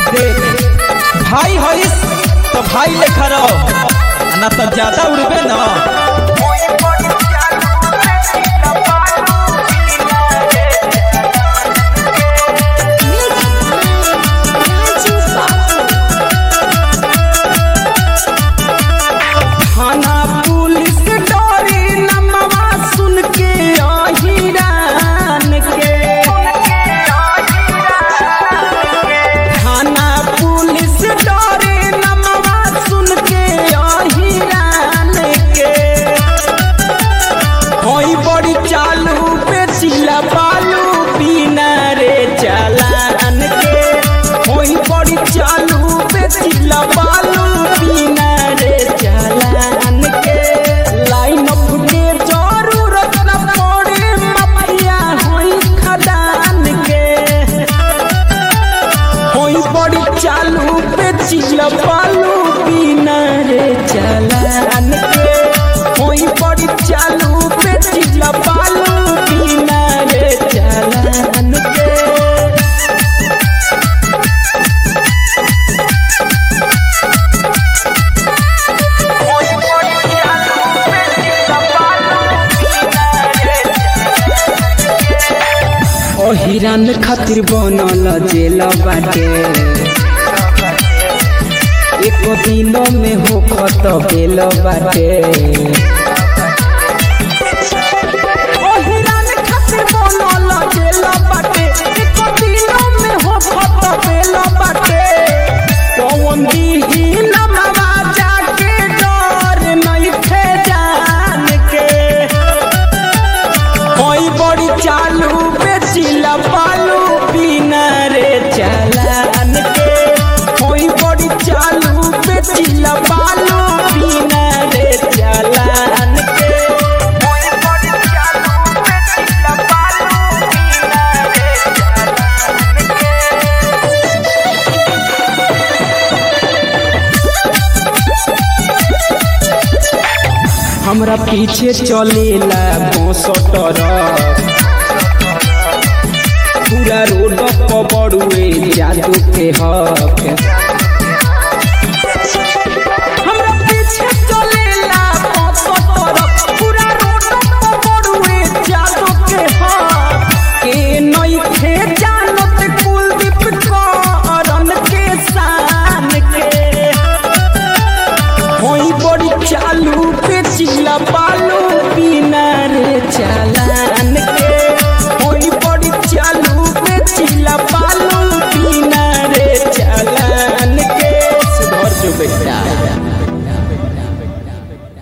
देख भाई हईस तो भाई लेखा रहो ना तो ज्यादा उड़बे ना थाना पुलिस डोरी नमवा सुन के अहिरान के थाना पुलिस डोरी नमवा सुन के अहिरान के होई बड़ी चालू बेचिला बालू पीना रे चालान के होई बड़ी चालू बेचिला बालू पीना रे चालान के लाइन अप के जरूरत न पड़े मफिया होई खदान के होई बड़ी चालू बेचिला बालू पीना रे चालान के होई बड़ी चालू बेचिला बालू पीना रे चालान के ओ हिरन खातिर बनल जेल बाटे एक दिनो में होखत बेल बाटे ओ हिरन खातिर बनल जेल बाटे एक दिनो में होखत बेल बाटे कौन दीही नमवा जाके डर नहीं थे जान के होई बड़ी चालू बेचिला बालू पीना रे चालान के होई बड़ी चालू बेचिला बालू पीना रे चालान के हमरा पीछे चलेला बसटर पूरा रोड पर बड़ुए जादू के हक